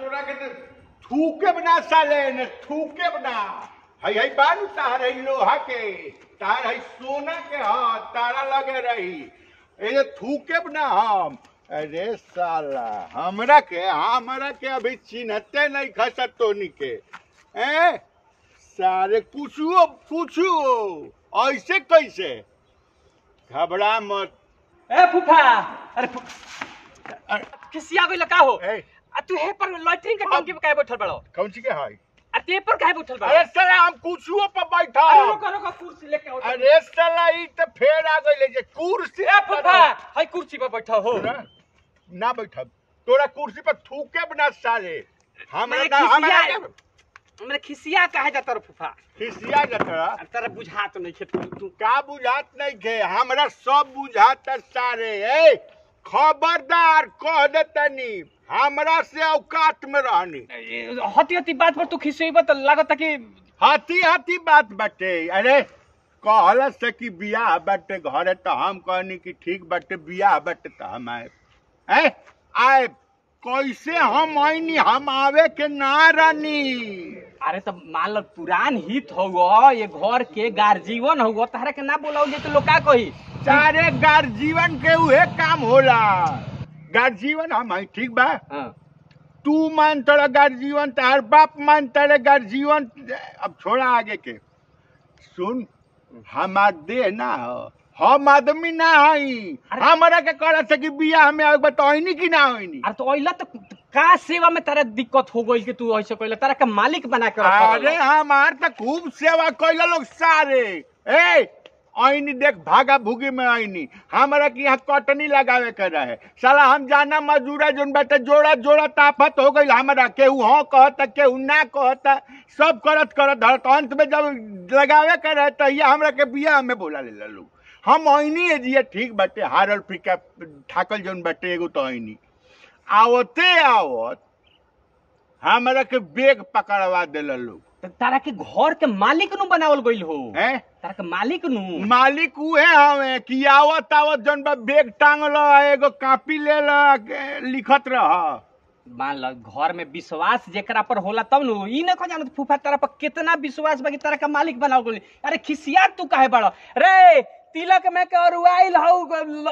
तोरा के तो थूके बना साले न थूके बना हई हई बारू तार हई लोहा के तार हई सोना के ह तारा लगे रही ए जे थूके बना हम अरे साला हमरा के हमरा के अभी चिन्हते नहीं खसत तोनी के ए सारे पूछुओ पूछुओ ऐसे कैसे घबरा मत ए फूफा अरे फू- अरे, खिसिया गइल का हो ए, आ तू हे पर लॉटरी के टंकी पे काहे बैठल बड़ो कौन सी के है आ ते पर काहे बैठल बड़ो अरे साला हम कुछुओ पर बैठा अरे रुको रुको कुर्सी लेके आओ अरे साला ई त फेर आ गइले जे कुर्सी ए फूफा हई कुर्सी पर बैठो हो ना, ना बैठब तोरा कुर्सी पर थूके बना साले हमरा मैंने ना हमरा खिसिया हमरे खिसिया काहे जाता रो फूफा खिसिया जतरा अब तेरा बुझा तो नहीं खेत तू का बुझात नहीं खे हमरा सब बुझात सारे ए खबरदार कह दे तनी हमरा से औकात में रहनी हती हती बात पर तू खिसेबा तो लागत कि हाथी हाथी बात बाटे अरे कहल से कि बियाह बाटे घरे तो हम कहनी कि ठीक बाटे बियाह बाटे तो हम आए हैं आए कैसे हम आईनी हम आवे के ना रानी अरे तो मान लो पुरान हित हो ये घर के गार्जीवन हो तारा के ना बोलाओ जे तो लोग का कही सारे गार्जीवन के उहे काम होला गार्जीवन हम हैं ठीक बा हाँ तू मान तोरा गार्जीवन तार बाप मान तारे गार्जीवन अब छोड़ा आगे के सुन हमार देह ना हो हम आदमी ना हई अरे- हमरा के कहला से कि बियाह में आवे बताइनी कि ना होइनी अरे तो अइला तो का सेवा में तारा दिक्कत हो गई कि तू ऐसे कहला तारा के मालिक बना के रखल अरे हमार तो खूब सेवा कैला लोग सारे ए आईनी देख भागा भूगी में आईनी हमरा के यहाँ कटनी लगावे के रहे साला हम जाना मजूरा जोन बाटे जोड़ा जोड़ा ताफत हो गई हमरा केहू हाँ कहता केहू ना कहता सब करत करत धरत अंत में जब लगावे के रहे तहिया हमरा के बियाह में बोला ले लोग हम आईनी है जिया ठीक बाटे हारल फीका ठाकल जोन बाटे एगो तो आईनी आवते आवत हमरा के बेग पकड़वा देला लोग तो तारा के घर के मालिक नु बनावल गइल हो हैं तारा के मालिक नु मालिक उहे हवे कि आवत आवत जौन बा बेग टांगल एगो कापी ले ल लिखत रह मान लो घर में विश्वास जेकरा पर होला तब नु ई न को जानत फूफा तारा पर कितना विश्वास बा कि तारा के मालिक बनावल गइल अरे खिसिया तू काहे बड़ो रे तिलक में के अरुआइल हौ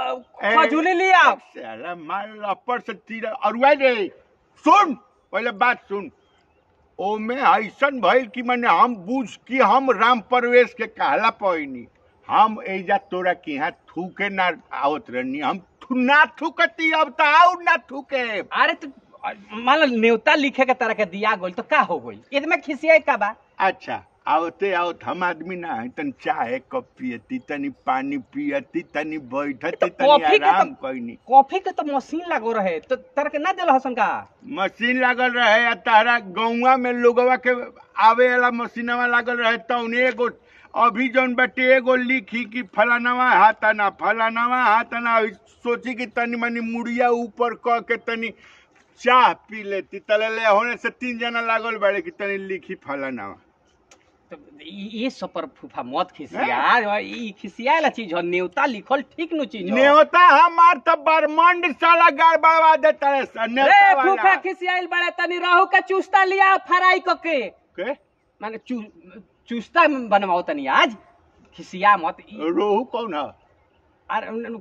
खजूली लिया साला मार लपड़ से तीर अरुआ रे सुन पहले बात सुन ओमे ऐसन भइल कि मैंने हम बुझ कि हम राम प्रवेश के कहला पैनी हम एजा तोरा के यहाँ थूके ना आवत रहनी हम थू ना थूकती अब तो आउ ना थूके अरे तो मान लो न्योता लिखे के तारा के दिया गइल तो का हो गइल इसमें खिसिया का बा अच्छा आवते आवत हम आदमी ना है तनी चाय कप पियती तनी पानी पियती तनी बैठती तनी कॉफी के तो- आराम कैनी कॉफी के तो मशीन लागो रहे तो तारा के ना देल हसन का मशीन लागल रहे आ तारा गौवा में लोगवा के आवे वाला मशीनवा लागल रहे तौन एगो अभी जौन बाटे एगो लिखी कि फलानवा हाथाना फलानवा हाथाना सोची कि तनी मनी मुड़िया ऊपर क के तनी चाह पी लेती तले ले होने से तीन जना लागल बाड़े कि तनी लिखी फलानवा तो ई- ये सब पर फूफा मत खिसिया ई खिसिया वाला चीज हो न्योता लिखल ठीक नु चीज हो न्योता हमार तो बरमंड साला गड़बड़वा देता है स- न्योता रे वाला। फूफा खिसियाइल बड़े तनी रहू का चूस्ता लिया फ्राई क के के माने चू चूस्ता बनवाओ तनी आज खिसिया मत ई- रोहू कौन है अरे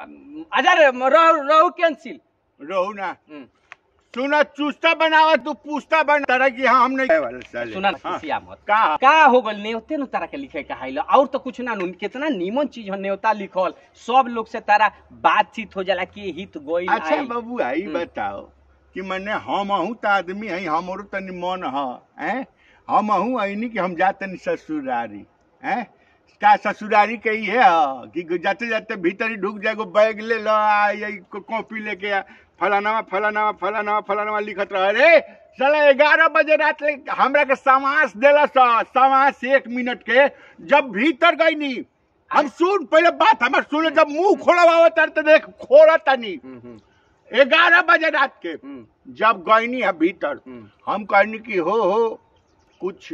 अजर रहू रहू कैंसिल रोहू ना सुना चुस्ता बनावा तू पूछता बना तरह की हम नहीं खाए वाला साले सुना ना हाँ। खिसिया मत का का हो गल न्योते नु तारा के लिखे का हाइल और तो कुछ ना नु कितना नीमन चीज हो न्योता लिखल सब लोग से तारा बातचीत हो जाला कि हित गोइल अच्छा आइल। बाबू आई हम्म। बताओ कि मने हम अहू तो आदमी है हमरो तनी मन ह हैं हम अहू आईनी कि हम जाते ससुरारी हैं का ससुरारी के ही है ह, कि जाते जाते भीतर ही ढुक जाएगो बैग ले लो आ ये को- कॉपी लेके आ फलानावा फलानावा फलानावा फलानावा लिखत रह रे साला ग्यारह बजे रात ले हमरा के समास देला सा समास एक मिनट के जब भीतर गई नी हम सुन पहले बात हमर सुन जब मुंह खोलवावा तर तो देख खोला तनी हम्म, हम्म, ग्यारह बजे रात के हम्म, जब गईनी है भीतर हम्म, हम कहनी कि हो हो कुछ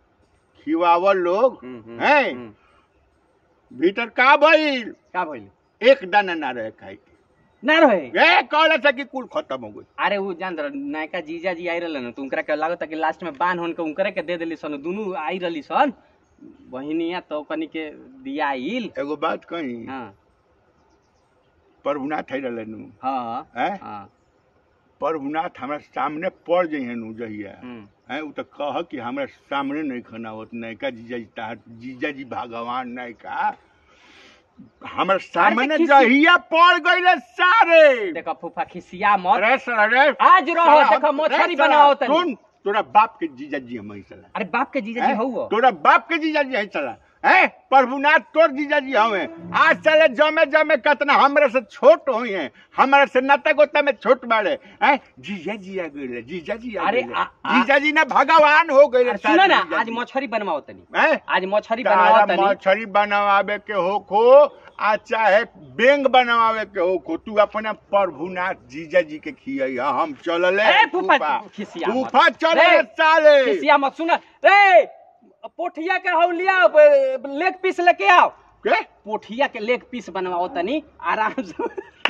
खिवावल लोग हम्म, हम्म, हैं हम्म। भीतर का भइल का भइल एक दाना ना रहे खाए के ना रहे ए कहले से कि कुल खत्म हो गई अरे वो जान रह नयका जीजा जी आई रहलन तो उनकरा के लागत कि लास्ट में बांध होन के उनकरे के दे देली सन दुनू आई रहली सन बहिनिया तो कनी के दिया आइल एगो बात कही हाँ प्रभुनाथ है रहनु हाँ हैं हाँ प्रभुनाथ हमरा सामने पड़ जइहन उ जहिया हम्म, हैं उ त कह कि हमरा सामने नहीं खना होत नयका जीजा जी तार जीजा जी भगवान नयका हमरा सामने किसी- जहिया पड़ गइले सारे देखो फूफा खिसिया मत अरे सर अरे आज रहो साला, देखो मछली अरे साला, बनाओ तनी सुन तोरा बाप के जीजा जी हम सला अरे बाप के जीजा जी हैं? हौ तोरा बाप के जीजा जी है चला है प्रभुनाथ तोर जीजा जी हवे आज चले जमे जमे कतना हमरा से छोट होई है हमरा से नता गोता में छोट बाड़े हैं जीजा जी आ गइले जीजा जी आ अरे, गइले आ- आ- जीजा जी ना भगवान हो गइले अरे सुनो ना जीजा आज जी। मछली बनवाओ तनी हैं? आज मछली बनवाओ तारा तनी मछली बनावे के हो खो आ चाहे बेंग बनावे के हो खो तू अपने प्रभुनाथ जीजा जी के खियाई हम चलले ए, फूफा, खिसिया मत। फूफा चले रे, साले खिसिया मत सुन रे पोठिया के हौ लिया लेग पीस लेके आओ के पोठिया के लेग पीस बनवाओ तनी आराम से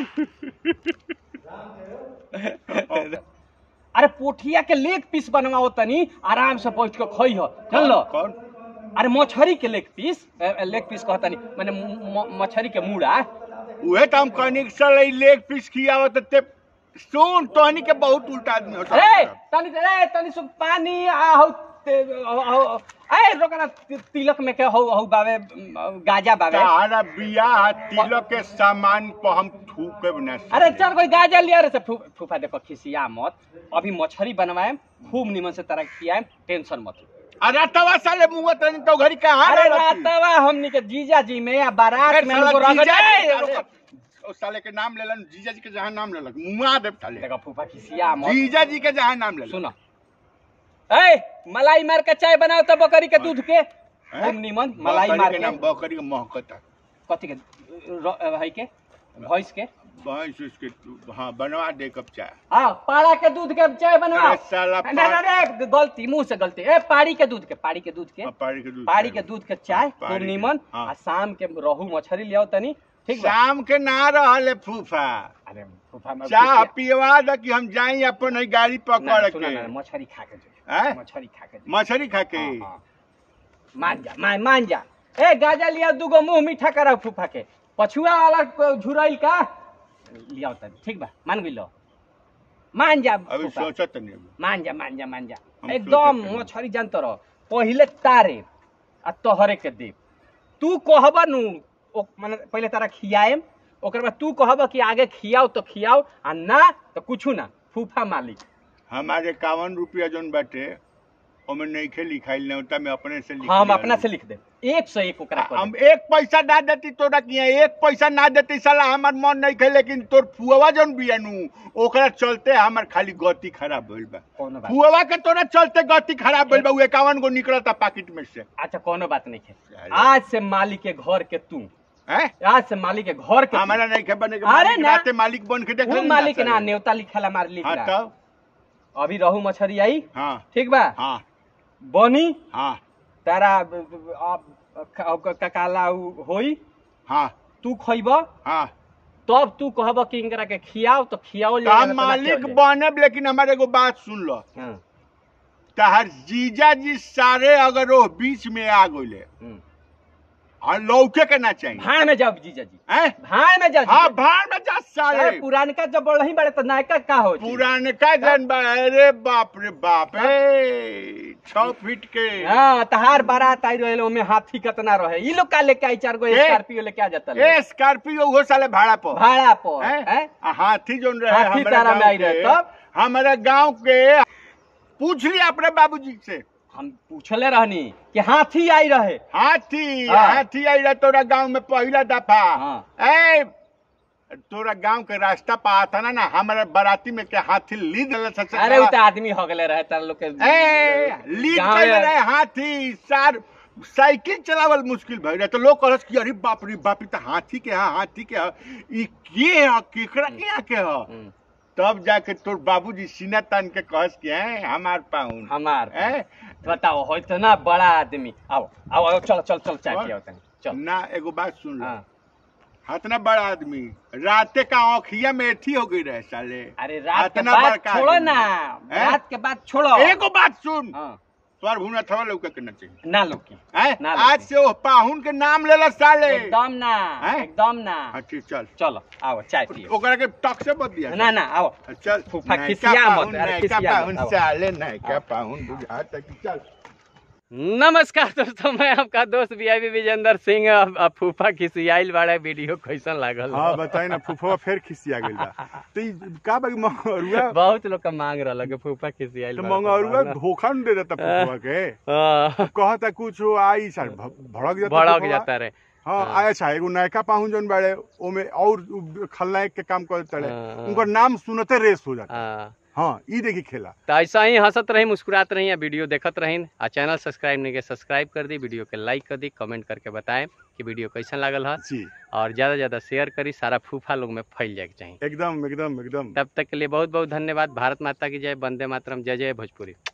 अरे पोठिया के लेग पीस बनवाओ तनी आराम से बैठ के खई हो चल लो कौन अरे मछरी के लेग पीस लेग पीस कहता नहीं मैंने म- म- मछरी के मूड़ा उहे त हम कहनी कि साले लेग पीस खियावत ते सुन तोहनी के बहुत उल्टा आदमी होता अरे तनी रे तनी सु पानी आ हौ ते- हौ- हौ- ए रोकना ति- तिलक में के हौ हौ बावे म, गाजा बावे तारा बियाह तिलक के सामान पर हम थूके ना अरे चल कोई गाजा लिया रे से फू, फूफा देखो खिसिया मत अभी मछली बनवाए खूब निमन से तरह खियाए टेंशन मत लो। अरे तवा साले मुंह तनी तो घरी कहां अरे रहती? रातवा हमनी के जीजा जी में या बारात फिर में साला हमको रगड़ जीजा जी- ए, अरे, रुको। ओ साले के नाम लेलन जीजा जी के जहां नाम लेलक मुआ देव साले देखो फूफा खिसिया मत जीजा जी के जहां नाम लेलक सुनो ए मलाई मार के चाय बनाओ तो बकरी के दूध के खूब निमन मलाई बकरी मार के के नाम बकरी के महकता कथी के र- है के भैंस के भैंस उसके हाँ बनवा दे कप चाय हाँ पाड़ा के दूध के चाय बनवाओ अरे साला ना, ना, ना, गलती मुंह से गलती ए पाड़ी के दूध के पाड़ी के दूध के पाड़ी के दूध पाड़ी के दूध के चाय खूब पाड़ी के- निमन हाँ। आ शाम के रहू मछली लियाओ तनी ठीक बा शाम के ना रहले फूफा अरे फूफा में चाह खिसिया- पियवा द कि हम जाई अपन है गाड़ी ना, पकड़ सुनो के ना, मछली खा के जो हैं? मछली खा के जो मछली खा के हाँ, हाँ। मान जा मान मान जा ए गाजा लिया दूगो मुंह मीठा करा फूफा के पछुआ वाला को झुरैल का लियाओ तनी ठीक बा मान गइलो मान जा अभी फूफा। सोचत नहीं अभी। मान जा मान जा मान जा हम एकदम सोचत हनी। मछरी जानत रह पहिले तारे आ तोहरे के देव तू कहब नु ओ माने पहिले तारा खियाएम ओकर बाद तू कहब कि आगे खियाओ तो खियाओ आ ना तो कुछ ना फूफा मालिक हमारे इक्यावन रुपया जोन बाटे ओमे नहीं खे लिखाइल नहीं में अपने से लिख हम लिया अपना हूँ। से लिख दे एक सौ एक ओकरा कर हम देब। एक पैसा ना देती तोरा किया एक पैसा ना देती साला हमार मन नहीं खे लेकिन तोर फुआ जोन बिया नु ओकरा चलते हमार खाली गति खराब भइल बा कोनो बात फुआ के तोरा चलते गति खराब भइल बा उ इक्यावन गो निकलता पैकेट में से अच्छा कोनो बात नहीं है अरे। आज से मालिक के घर के तू हैं आज से मालिक के घर के तू। हमारा नहीं खे बने के अरे मालिक ना। राते मालिक बन के देख वो लेना मालिक साले। ना न्योता लिखला मार लिख हाँ रहा। तब अभी रहू मछरी आई हाँ ठीक बा हाँ बनी हाँ तारा ब- ब- अब क- क- ककाला उ होई हाँ तू खइब हाँ तब तू कहब कि इनकरा के खियाओ तो खियाओ तो हम मालिक बनब लेकिन हमारे एगो बात सुन लो तहर जीजा जी सारे अगर वो बीच में आ गइले और लौके के ना चाहिए भाड़ में जाओ जीजा जी हैं? भाड़ में जाओ हाँ जीजा जी। भाड़ में जा साले अरे पुरानका जब बढ़ही बड़े तो नायका का हो जी? पुराने का जन बा अरे बाप रे बाप ए छह फीट के हाँ तहार बारात आई रहे ओमे हाथी कितना रहे ई लोग का लेके आई चार गो ए? स्कॉर्पियो लेके आ जाता ए स्कॉर्पियो वो साले भाड़ा पर भाड़ा पर हैं? हैं? आ, हाथी जोन रहे हाथी हमारे तारा में गाँव आई रहे, के, तब? हमारे गांव के पूछ लिया अपने बाबूजी से हम पूछले रहनी कि हाथी आई रहे हाथी हाँ। हाथी आई रहा तोरा गांव में पहला दफा हाँ। ए तोरा गांव के रास्ता पर आता ना ना हमारे बाराती में के हाथी लीद ले सबसे अरे उ तो आदमी हो गए रहे तार लोग के ए लीड गाँव कर में- रहे हाथी सार साइकिल चलावल मुश्किल भई रहे तो लोग कहलस कि अरे बाप रे बाप ई त हाथी के हा हाथी के हा ई के ह केकरा के यहाँ के ह हम्म, तब जाके तोर बाबूजी सीना तान के कहस कि हैं हमार पाहुन हमार हैं बताओ हो तो ना बड़ा आदमी आओ आओ आओ चलो चल चल चाय और? पियो तनी चल ना एगो बात सुन लो हाँ इतना बड़ा आदमी राते का आँखिया में एथी हो गई रहे साले अरे रात के इतना बाद बड़का छोड़ो आदमी। ना हैं? रात के बाद छोड़ो एगो बात सुन हाँ, तोर भूना थवा लौका के न चाहिए ना लोकी हैं? ना आज लौकी। से वो पाहुन के नाम लेला साले एकदम ना हैं? एकदम ना हाँ ठीक चल चलो आओ चाय पियो ओकरा के टक से बत दिया ना ना आओ चल फूफा नयका खिसिया मत, पाहुन, अरे नयका खिसिया मत, पाहुन आओ। साले नयका पाहुन बुझाता कि चल नमस्कार दोस्तों मैं आपका दोस्त वीआईपी विजेंद्र सिंह अब- अब फूफा खिसियाइल वाला वीडियो कैसन लागल हाँ बताई ना फुफवा फिर खिसिया गइल बा तो ई का बाकी मंगरुआ बहुत लोग का मांग रहा कि फूफा खिसियाइल तो वाला मंगरुआ फूफा। धोखा न दे देता फुफवा के हाँ, कहता कुछ हो आई सर भ- भड़क जाता भड़क फुफवा। जाता रे हाँ हाँ। अच्छा एगो नयका पाहुन जौन बाड़े ओमे और उ- खलनायक के काम करते तड़े हाँ। उनकर नाम सुनते रेस हो जाता हाँ, हाँ ई देखी खेला तो ऐसा ही हंसत रही मुस्कुरात रही या वीडियो देखत रही आ चैनल सब्सक्राइब नहीं के सब्सक्राइब कर दी वीडियो के लाइक कर दी कमेंट करके बताएं कि वीडियो कैसन लागल है जी और ज़्यादा से ज़्यादा शेयर करी सारा फूफा लोग में फैल जाए के चाहिए एकदम एकदम एकदम तब तक के लिए बहुत बहुत धन्यवाद भारत माता की जय वंदे मातरम जय जय भोजपुरी